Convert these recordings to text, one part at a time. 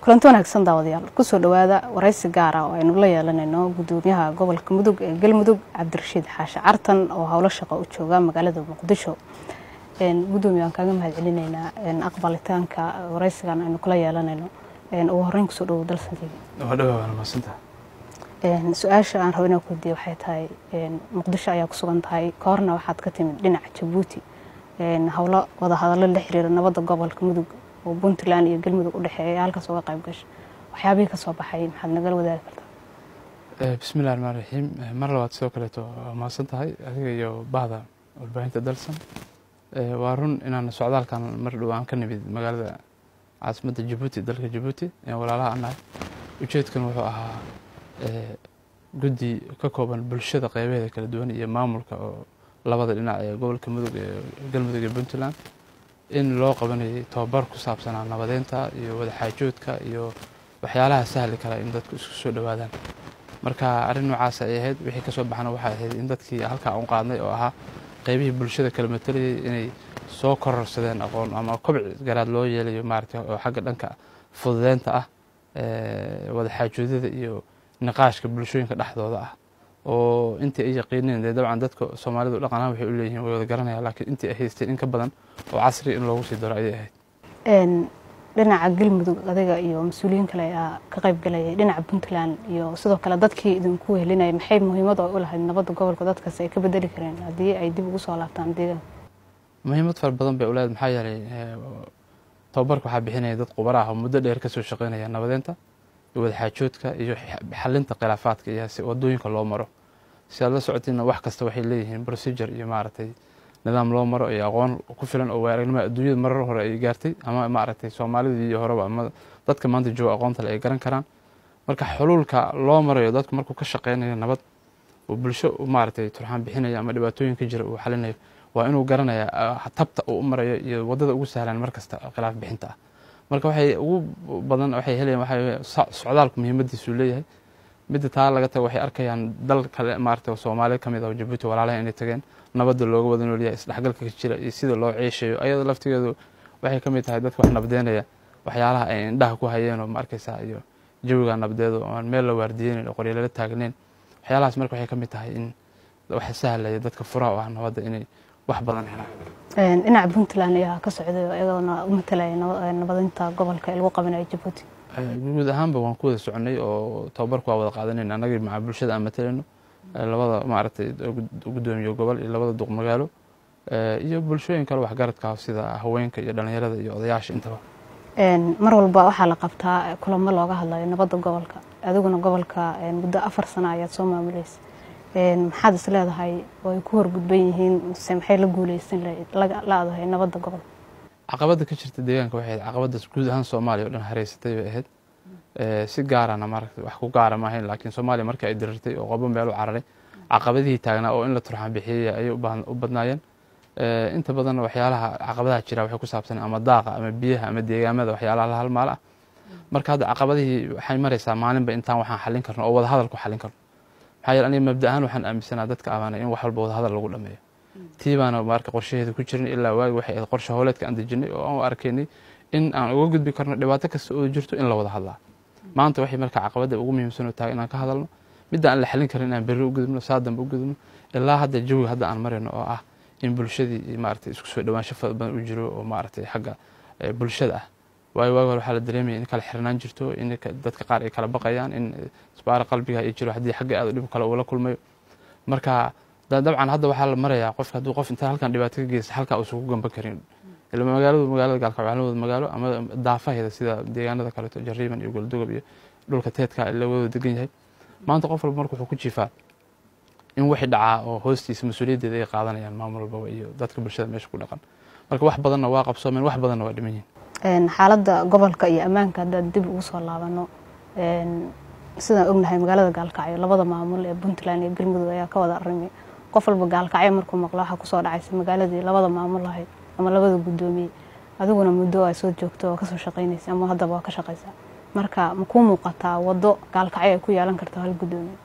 kulanti wanaagsan daawadayaal kusoo dhawaada waraysi gaara oo aynu la yeelanayno gudoomiyaha gobolka mudug ee galmudug cabdirashiid xaashi cartan oo howlo shaqo u jooga magaalada muqdisho gudoomiya waan kaaga mahad celinaynaa aqbalitaanka waraysigan aynu kula yeelanayno ugu horeyn kusoo dhawo dalsanteeda su-aasha aan rabo inaan ku weydiiye waxay tahay muqdisho ayaa ku sugan tahay ka horna waxaad ka timid dhinaca jabuuti howlo wada hadallo la xiriira nabadda gobolka mudug oo puntland iyo galmudug u dhexeeya halkaas uga qayb gasha waxyaabihii ka soo baxay maxaad nagala wadaagi kartaa bismillahi raxmaan raxiim mar labaad sidoo kaleeto waa mahadsan tahay adiga iyo bahda warbaahinta dalsan waa run inaan socdaalkan mar dhow aan ka nimid magaalada caasimadda jabuuti dalka jabuuti walaalaha aan nahay ujeedkan wuxuu ahaa guddi ka kooban bulshada qeybaheeda kala duwan iyo maamulka oo labada dhinac ee gobolka mudug ee galmudug iyo puntland in loo qabanayay tobabar ku saabsanaa nabadeynta iyo wadaxaajoodka iyo waxyaalaha sahli kara in dadku isku soo dhowaadaan marka arrin noocaas ay ahayd wixii kasoo baxana waxay ahayd in dadkii halkaa u qaadnay oo ahaa qeybihii bulshada kala matalayay inay soo kororsadeen aqoon ama kobci garaad loo yeelayo maaragtay oo xagga dhanka fududeynta ah wadaxaajoodada iyo niqaashka bulshooyinka dhexdooda ah oo intii ay yaqiineen dee dabcan dadka soomaalidu dhaqanahan waxay u leeyihin way wada garanayaan laakiin intii ay haysteen in ka badan oo casri in loogu sii daro ayay ahayd dhinaca galmudug adiga iyo mas-uuliyiin kale ayaa ka qayb galayay dhinaca puntland iyo sidoo kale dadkii idinku helinaya maxay muhiimad oo u lahayd nabadda gobolka dadkaas ay ka bedeli kareen haddii ay dib ugu soo laabtaan deegaanka muhiimad fara badan bay uleedahay maxaa yeelay tababarka waxaa bixinaya dad qubara ah oo muddo dheer kasoo shaqeynaya nabadeynta iyo wadaxaajoodka iyo xalinta khilaafaadka iyo wadooyinka loo maro si aad la socotiina wax kasta waxay leeyihiin procedure iyo maaragtay nidaam loo maro iyo aqoon ku filan oo waaragnimo adduunyada marar hore ay gaartay ama maaragtay soomaalidii iyo horeba ama dadka maanta jooga aqoonta le ay garan karaan marka xuluulka loo marayo dadku markuu ka shaqeynayo nabad uu bulsho maaragtay turxaan bixinayo ama dhibaatooyin ka jira uu xalinayo waa inuu garanaya tabta uu u marayo iyo wadada ugu sahlan markasta khilaaf bixinta ah marka waxay ugu badan waxay helayaan waxa socdaalku muhiimadiisuu leeyahay midda taa laga tago waxay arkayaan dal kale maarata soomaaliya kamid ah oo jabuuti walaalaha inay tageen nabadda looga wada noolyahay isdhexgalka ka jira iyo sida loo ceeshayo ayada laftigeedu waxay kamid tahay dadka wax nabdeynaya waxyaalaha ay indhaha ku hayeen oo ma arkaysaa iyo jawiga nabdeedo aan meel la waardiyeynin oo qoryalala taagneyn waxyaalahaas marka waxay kamid tahay in waxa sahlaya dadka furaha u ah nabadda inay wax badan helaan dhinaca puntland ayaa ka socday iyagoona u matalaya nabadeynta gobolka ee lagu qabanayo jabuuti guud ahaanba waan ku wada soconay oo tababarku waa wada qaadanayna annagii maca bulshada aan matalayno labada maaragtay gudoomiye gobol iyo labada duq magaalo iyo bulshooyin kale waxgaradka sida haweenka iyo dhalinyarada iyo odayaasha intaba mar walba waxaa la qabtaa kulamo looga hadlayo nabadda gobolka adiguna gobolka muddo afar sano ayaad soo maamulaysa maxaad is leedahay oo ay ku horgudban yihiin mise maxay la guuleysan la-dahay nabadda gobolka caqabadda ka jirta deegaanka waxay ahayd caqabaddaas guud ahaan soomaaliya o dhan hareysatay bay ahayd si gaarana maaragtay wax ku gaara ma ahayn laakiin soomaaliya markii ay dirirtay oo qobo meel u cararay caqabadihii taagnaa oo in la turxaan bixiyey ayay u badnaayeen inta badan waxyaalaha caqabadaha jira waxay ku saabsan ama daaqa ama biyaha ama deegaamada waxyaalaha la halmaal ah marka hadda caqabadihii waxay maraysaa maalinba intaan waxaan xallin karno oo wada hadal ku xallin karno maxaa yeele aniga mabda ahaan waxaan aaminsanaa dadka amaanay in wax walba wada hadal lagu dhameeyo tii baana marka qorshaheeda ku jirin ilaa waagi waxay ahayd qorshe howleedka aan dejinay oo aan u arkaynay in aan uga gudbi karno dhibaato kasta oo jirto in la wada hadlaa maanta waxay marka caqabadda ugu muhiimsan oo tahay inaan ka hadalno midda aan la xalin karin inaan berri u gudubno saa dambe u gudubno ilaa hadda jawiga hadda aan marayno oo ah in bulshadii maaragtay isku soo dhawaansho fara badan u jiro oo maaragtay xagga bulshada ah waayo waagi hore waxaa la dareemaya in kala xirnaan jirto in dadka qaar ay kala baqayaan in isbaara qalbiga ay jiro haddii xagga aad dhib kale uu la kulmayo marka dabcan hadda waxaa la marayaa qofka hadduu qof inta halkan dhibaato ka geysta halkaa uusan ku gamban karin ila magaaladu magaalada gaalkacyo wada magaalo ama daafaheeda sida deegaanada kaleeto jariiban iyo goldogob iyo dhulka teedka la wada degan yahay maanta qof walba marka wuxuu ku jiifaa in wixii dhacaa oo hoostiisa mas-uuliyaddeeda ay qaadanayaan maamul walbaba iyo dadka bulshada meesha ku dhaqan marka wax badanna waa qabsoomeen wax badanna waa dhiman yihin xaaladda gobolka iyo ammaanka haddaan dib ugu soo laabano sidaan ognahay magaalada gaalkacyo labada maamul ee puntland iyo galmudug ayaa ka wada arimay qof walba gaalkacyo markuu maqlo waxaa kusoo dhacaysa magaaladii labada maamul lahayd ama labada guddoomiye adiguna muddo ay soo joogto oo kasoo shaqeynaysa ama haddaba waa ka shaqeysaa marka ma kuu muuqataa waddo gaalkacyo ay ku yeelan karto hal guddoomiye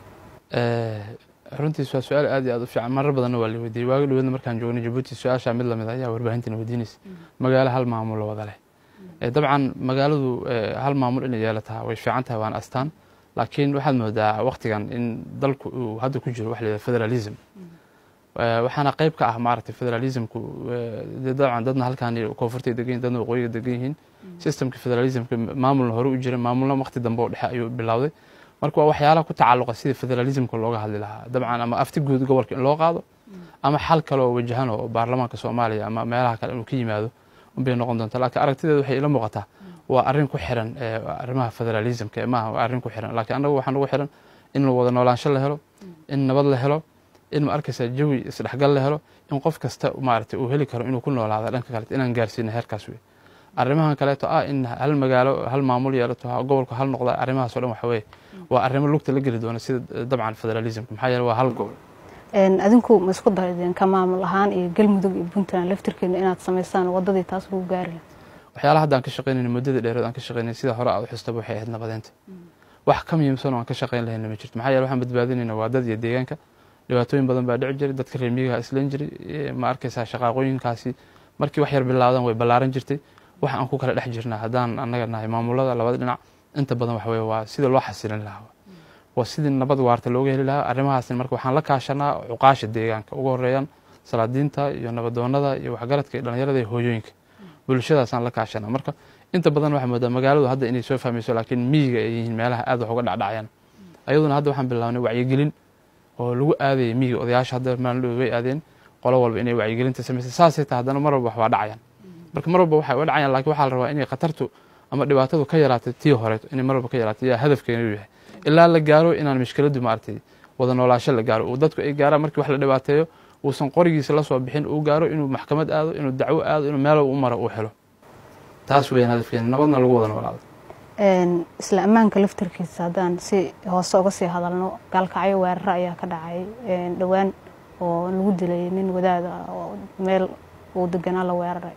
runtiis waa su-aal aad iyo aad u fiican marar badanna waa la weydiiyey waagi dhaweedna markaan joognay jabuuti su-aashaa mid lamid ayaa warbaahintina weydiinaysa magaalo hal maamulo wada leh dabcan magaaladu hal maamul inay yeelataa way fiican tahay waan astaan laakiin waxaad moodaa waktigan in dalku uu hadda ku jiro waxa la yidhaha federalism waxaana qayb ka ah maaragtay federalismku dabcan dadna halkaan koonfurtay degan yihin dadna waqooyiga degan yihiin systemka federalismka maamulna hore u jira maamulna waqti dambe oo dhexe ayuu bilowday marka waa waxyaalaha ku tacalluqa sidii federalismka looga hadli lahaa dabcan ama afti guud gobolka in loo qaado ama xal kale oo wajahan oo baarlamaanka soomaaliya ama meelaha kale inuu ka yimaado unbay noqon doonta laakiin aragtideeda waxay ila muuqataa waa arrin ku xiran arrimaha federalismka maaha waa arrin ku xiran laakiin annagu waxaa nagu xiran in wada noolaansho la helo in nabad la helo in ma arkaysaa jawi isdhexgal la helo in qof kasta maaragtay uu heli karo inuu ku noolaado dhanka kaleeto inaan gaarsiino heerkaas wey arrimahan kaleeto ah in hal magaalo hal maamul yeelato gobolku hal noqda arrimahaas o dhan waxa weeye waa arrimo lugta la geli doona sida dabcan federalismka maxaa yeele waa hal gobol adinku ma isku daydeen ka maamul ahaan iyo galmudug iyo puntland laftirkeena inaad samaysaan wadadii taas lagu gaari laha waxyaalaha hadda aan ka shaqaynayna muddada dheerood aan ka shaqaynay sida hore aad u xustaba waxay ahayd nabadeynta wax ka muhiimsan oo aan ka shaqayn lahayna ma jirto maxaa yeele waxaan badbaadinayna waa dad iyo deegaanka dhibaatooyin badan baa dhici jiray dadka reer miyigaha islan jiray ma arkaysaa shaqaaqooyinkaasi markii wax yar bilaadan way ballaaran jirtay wax aan ku kala dhex jirnaa haddaan annaga nahay maamulada labada dhinac inta badan waxa weye waa sida loo xasilin lahaa waa sidii nabad waarta looga heli lahaa arrimahaasna marka waxaan la kaashanaa cuqaasha deegaanka ugu horeeyaan salaadiinta iyo nabadoonada iyo waxgaradka iyo dhallinyarada iyo hooyooyinka bulshadaasaan la kaashanaa marka inta badan waxaa moodaa magaaladu hadda inay soo fahmayso laakiin miyiga ay yihiin meelaha aad wax uga dhacdhacayaan ayaduna hadda waxaan bilaabnay wacyigelin oo lagu aadayay miyiga odayaasha hadda maalin way aadeen qolo walba inay wacyigelinta samaysay saasay tahay haddana mar walba wax waa dhacayaan marka mar walba waxay uga dhacayaan lakin waxaa la rabaa inay khatartu ama dhibaatadu ka yaraatay tii horeeto inay mar walba ka yaraatay yaa hadafkeenu yahay ilaa la gaaro inaan mishkiladdu maaragtay wada noolaasho la gaaro uu dadku ay gaaraan markii wax la dhibaateeyo uusan qorigiisa la soo bixin uu gaaro inuu maxkamad aado inuu dacwo aado inuu meel u maro uu helo taas weyaan hadafkeena nabadna lagu wada noolaado isla ammaanka laftarkiisa haddaan si hoose uga sii hadalno gaalkacyo weeraro ayaa ka dhacay dhowaan oo lagu dilay nin wadaada oo meel uu deganaa la weeraray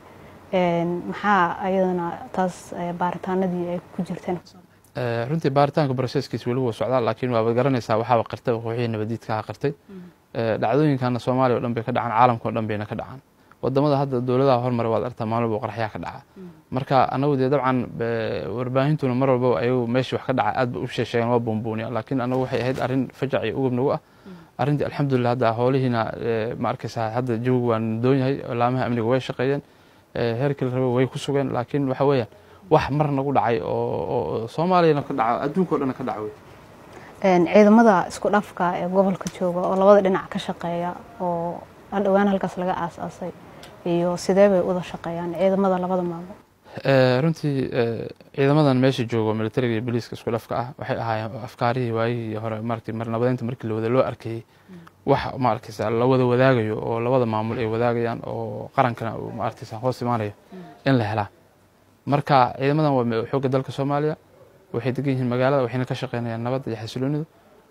maxaa ayadana taas baaritaanadii ay ku jirteen runtii baaritaanka broseskiis weli wuu socdaa laakiin waaba garanaysaa waxaaba qartay wixii nabadiidkaha qartay dhacdooyinkana soomaaliya o dhan bay ka dhacaan caalamka o dhan bayna ka dhacaan wadamada hadda dowladaha hormara waad artaa maalin walba qaraxyaa ka dhaca marka anagu dee dabcan warbaahintuna mar walba ayagu meeshii wax ka dhaca aad ba u sheesheegaan waa buunbuuniya laakiin anagu waxay ahayd arrin fajac iyo ugub nagu ah arrintii alxamdulilah hadda hoolihiina ma arkaysaa hadda jawigu waa doon yahay laamaha amniga way shaqeeyeen heerkii la raba way ku sugeen laakiin waxa weeyaan wax mar nagu dhacay oo soomaaliyana ka dhaca adduunka o dhan ka dhaca wey ciidamada isku dhafka ee gobolka jooga oo labada dhinac ka shaqeeya oo dhowaan halkaas laga aas-aasay iyo sidee bay uda shaqeeyaan ciidamada labada maamul runtii ciidamadan meesha joogo militariga iyo boliiska isku dhafka ah waxay ahaayeen afkaarihii waayihii hore markii mar nabadeynta markii lawada loo arkayey wax ma arkaysa la wada wadaagayo oo labada maamul ay wadaagayaan oo qarankana uu ma arkaysa hoos imaanayo in la helaa marka ciidamadan waa xoogga dalka soomaaliya waxay degan yihiin magaalada waxayna ka shaqeynayaan nabadda iyo xasiloonidu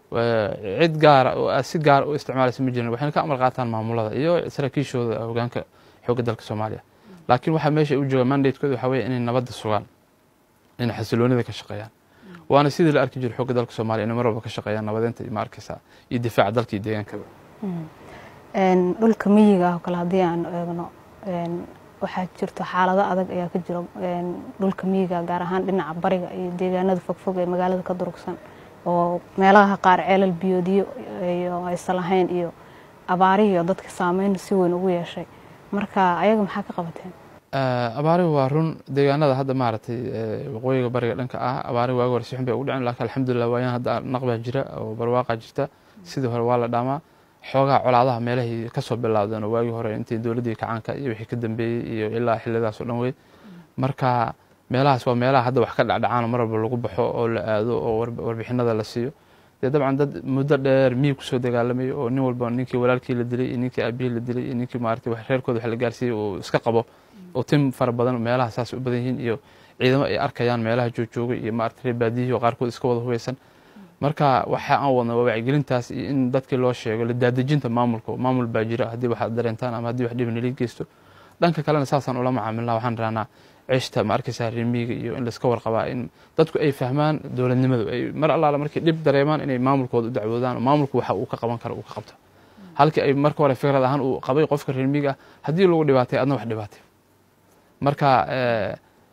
cid gaara oo aad si gaara u isticmaalaysa ma jirin waxayna ka amar qaataan maamulada iyo saraakiishooda hogaanka xoogga dalka soomaaliya laakiin waxaa meesha u jooga mandatekooda waxaa weeye inay nabadda sugaan inay xasiloonida ka shaqeeyaan waana sidii la arki jiro xoogga dalka soomaaliya inay mar walba ka shaqeeyaan nabadeynta ma arkaysaa iyo difaaca dalka iyo deegaankaba dhulka miyiga ah oo kale haddii aan eegno waxaa jirto xaalado adag ayaa ka jiro dhulka miyiga gaar ahaan dhinaca bariga iyo deegaanada fogfog ee magaalada ka durugsan oo meelaha qaar ceelal biyoodiyo iyo aysan lahayn iyo abaarihiyo dadka saameyn si weyn ugu yeeshay marka ayaga maxaa ka qabateen abaarihu waa run deegaanada hadda maaragtay waqooyiga bariga dhanka ah abaarihi waagi hore si xun bay ugu dhicin laakiin alxamdulilah waayaan hadda naqbaa jira oo barwaaqa jirta sidii hore waa la dhaamaa xoogaha colaadaha meelahay kasoo bilaabdeen oo waagii hore intii dowladdii kacaanka iyo wixii ka dambeeyey iyo ilaa xillidaas oo dhan wey marka meelahaas waa meelaha hadda wax ka dhacdhacaan mar walba lagu baxo oo la aado oo warbixinada la siiyo dee dabcan dad muddo dheer miyig kusoo dagaalamay oo nin walba ninkii walaalkii la dilay iyo ninkii aabihii la dilay iyo ninkii maaragtay reerkooda wax la gaarsiiyey uu iska qabo oo tim fara badan meelaha saas u badan yihiin iyo ciidamo ay arkayaan meelaha joogjoogay iyo maaragtay reer baadiyihii oo qaarkood iska wada hubeysan marka waxa aan wadna waa wacyigelintaas iyo in dadkii loo sheego la daadejinta maamulka maamul baa jira haddii waxaad dareentaan ama haddii wax dhib nala geysto dhanka kalena saasaan ula macaamilnaa waxaan rahnaa ceshta ma arkaysaa remiga iyo in laiska warqabaa in dadku ay fahmaan dowladnimadu ay mar allaala markay dhib dareemaan inay maamulkooda u dacwoodaan maamulku waxa uu ka qaban karo uu ka qabto halkii ay marka hore fikrad ahaan uu qabay qofka remiga ah haddii lagu dhibaatay adna wax dhibaatay marka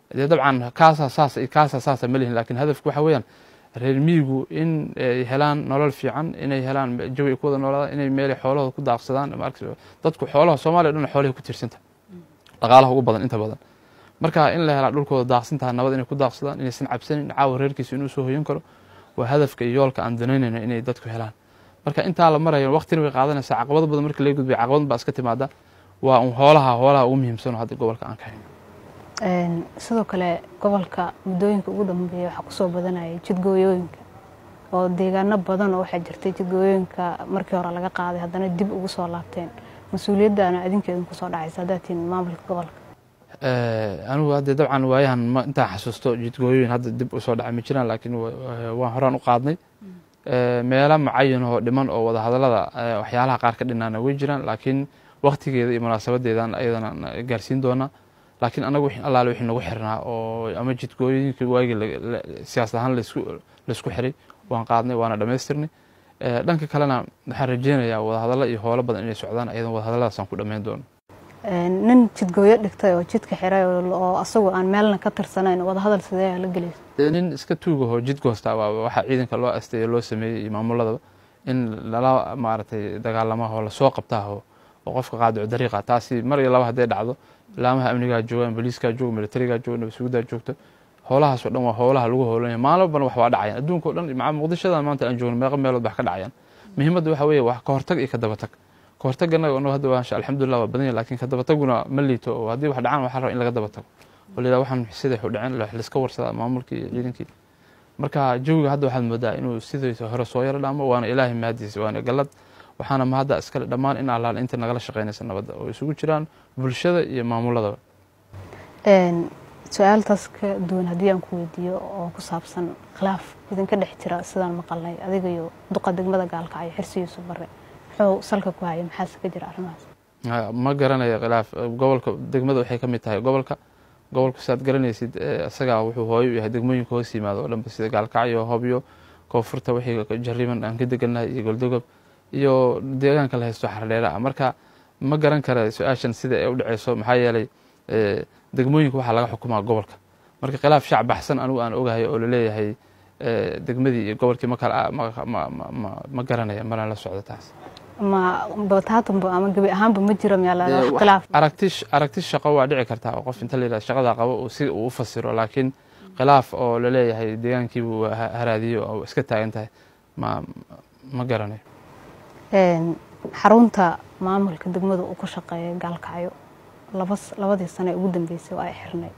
dee dabcan kaasaa saas iyo kaasaa saasa ma lihin lakin hadafku waxa weeyaan reer miyigu in ay helaan nolol fiican inay helaan jawi ay ku wada noolaadaan inay meelay xoolahooda ku daaqsadaan dadku xoolaha soomaaliya o dhan xoolahay ku tirsanta dhaqaalaha ugu badan inta badan marka in la helaa dhulkooda daaqsintaha nabad inay ku daaqsadaan inaysan cabsanin caawa reerkiisa inuu soo hoyan karo waa hadafka iyo yoolka aan danaynayno inay dadku helaan marka intaa la marayo waqtina way qaadanaysaa caqabado badan marka laga gudbay caqabad baa iska timaada waa un hoolaha hoolaha ugu muhiimsan hadda gobolka aan ka hayno sidoo kale gobolka muddooyinka ugu dambeeya waxaa kusoo badanayay jidgooyooyinka oo deegaano badan oo waxaa jirtay jidgooyooyinka markii hore laga qaaday haddana dib ugu soo laabteen mas-uuliyaddaana adinkeedin kusoo dhacaysa haddaad tihin maamulka gobolka anigu hadde dabcan waayahan intaan xasuusto jidgooyooyin hadda dib usoo dhacay ma jiraan laakiin waan horaan u qaadnay meelo mucayan oo dhiman oo wadahadalada waxyaalaha qaar ka dhinaana way jiraan laakiin waktigeeda iyo munaasabadeedan ayadana gaarsiin doonaa laakiin anagu allaale wixii nagu xirnaa oo ama jidgooyooyinka waagii siyaasad ahaan laisku xiray waan qaadnay waana dhammaystirnay dhanka kalena waxaan rajeynayaa wadahadallo iyo howlo badan inay socdaan ayadan wadahadalladaasaan ku dhammayn doono nin jidgooyo dhigtay oo jidka xiray oo asagoo aan meelna ka tirsanayn wadahadal sidee la gelaysa nin iska tuugahoo jid goosta waa waxaa ciidanka loo asteeye loo sameeyey iyo maamuladaba in lala maaragtay dagaalamaho lasoo qabtaaho oo qofka qaadico dariiqa taasi mar iyo laba hadday dhacdo ilaamaha amnigaa joogaan booliiskaa jooga militarigaa jooga nabadsugudaa joogta howlahaasoo dhan waa howlaha lagu howlanaya maalin walbana wax waa dhacayaan adduunka o dhan maca muqdishadan maanta aan joogno meeqa meelood wax ka dhacayaan muhiimadda waxa weeye wax ka hortag iyo ka dabatag ka hortagana no hadda waa alxamdulillah waa badan yahay lakin ka dabataguna ma liito oo haddii wax dhacaan waxaa raba in laga dabatago oo layidhaha waxaan siday waxu dhaceen laiska warsadaa maamulkii iyo ciidankii marka jawiga hadda waxaad moodaa inuu sidaysa hore soo yaro dhaamo waana ilaahay mahadiisa waana galad waxaana mahadda iskale dhammaan in allaal inta nagala shaqeynaysa nabadda oo isugu jiraan bulshada iyo maamuladaba su-aaltaas ka duwan haddii aan ku weydiiyo oo ku saabsan khilaaf idinka dhex jira sidaan maqalnay adiga iyo duqa degmada gaalkacyo xirsigiisu bare muxuu salka ku haya maxaase ka jira arrimahaas ma garanayo khilaaf gobolka degmada waxay ka mid tahay gobolka gobolku siaad garanaysid isagaa wuxuu hooyo u yahay degmooyinka hoos yimaado oo dhanba sida gaalkacyo hobyo koonfurta wixii jariman aan ka degannahay iyo goldogob iyo deegaanka la haysto xardheera ah marka ma garan kara su-aashan sida ay u dhaceyso maxaa yeelay degmooyinka waxaa laga xukumaa gobolka marka khilaaf shac baxsan anigu aan ogahay oo laleeyahay degmadii iyo gobolkii ma garanaya mana la socdo taas ma bataatanba ama gebi ahaanba ma jiro meel khilaaf aragti aragti shaqo waa dhici kartaa oo qof inta la yidhahdo shaqadaa qabo si uu u fasiro laakiin khilaaf oo laleeyahay deegaankiibuu haraadiyo oo iska taagan tahay ma ma garanayo xarunta maamulka degmada uu ku shaqeeya gaalkacyo labadii sane ugu dambeysay oo ay xirnay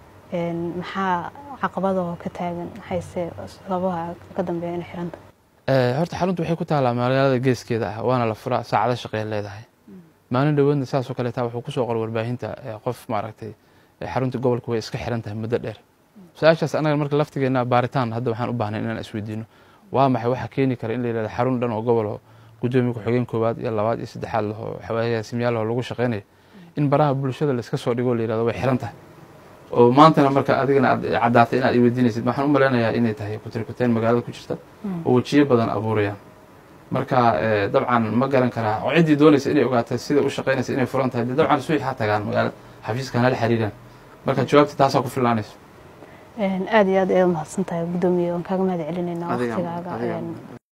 maxaa caqabadoo ka taagan maxayse sababaha ka dambeeya inay xiranta horta xaruntu waxay ku taalaa magaalada geeskeeda ah waana la furaa saacado shaqeey leedahay maalin dhoweedna saasoo kaleeta wuxuu kusoo qor warbaahinta qof maaragtay xarunta gobolka way iska xiran tahay muddo dheer su-aashaas anaga marka laftigeena baaritaan hadda waxaan u baahnay inaan isweydiino waa maxay waxa keeni kara in la yidhahdo xarun dhan oo gobol gudoomiya ku-xigeen koowaad iyo labaad iyo saddexaad laho xawaayasimyaalaho lagu shaqeynayo in baraha bulshada laiska soo dhigo la yirahdo way xiran tahay oo maantana marka adigana aad caddaatay inaad iweydiinaysid waxaan u maleynayaa inay tahay kutirkuteen magaalada ku jirta oo wejiyo badan abuurayaan marka dabcan ma garan karaa oo ciddii doonaysa inay ogaato sida u shaqeynaysa inay furan tahay dee dabcan suuxi ha tagaan magaalada xafiiskan hala xiriiraan marka jawaabta taasaa ku filaanayso aada iyo aad ayaad umahadsan tahay guddoomiye waan kaaga mahad celinayna waqtigaaga